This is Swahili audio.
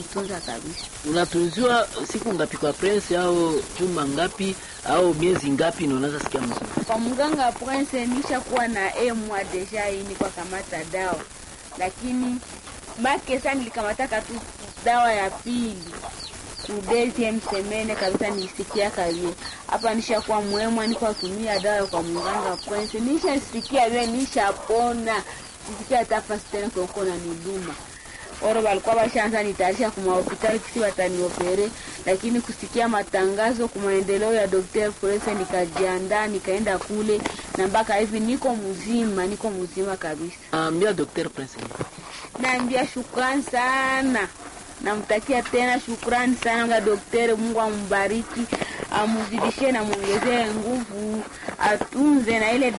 najitunza kabisa. Unatunziwa siku ngapi kwa prince, au juma ngapi au miezi ngapi ndio unaanza sikia mzuri? Kwa mganga Prince nishakuwa na emwa deja ini kwa kamata dawa, lakini make sana nilikamataka tu dawa ya pili kudezi msemene kabisa, nisikia kabisa hapa nishakuwa mwemwa, niko atumia dawa kwa mganga Prince, nishasikia vile nishapona, sisikia hata fasi tena koko na niduma oro walikuwa washaanza nitayarisha kuma hospitali kisi wataniopere, lakini kusikia matangazo kwa maendeleo ya Dr. Prince nikajiandaa nikaenda kule, na mpaka hivi niko mzima, niko mzima kabisa. Ambia Dr. Prince. Naambia shukrani sana, namtakia tena shukrani sana kwa daktari. Mungu ambariki, amuzidishie na muongezee nguvu, atunze na ile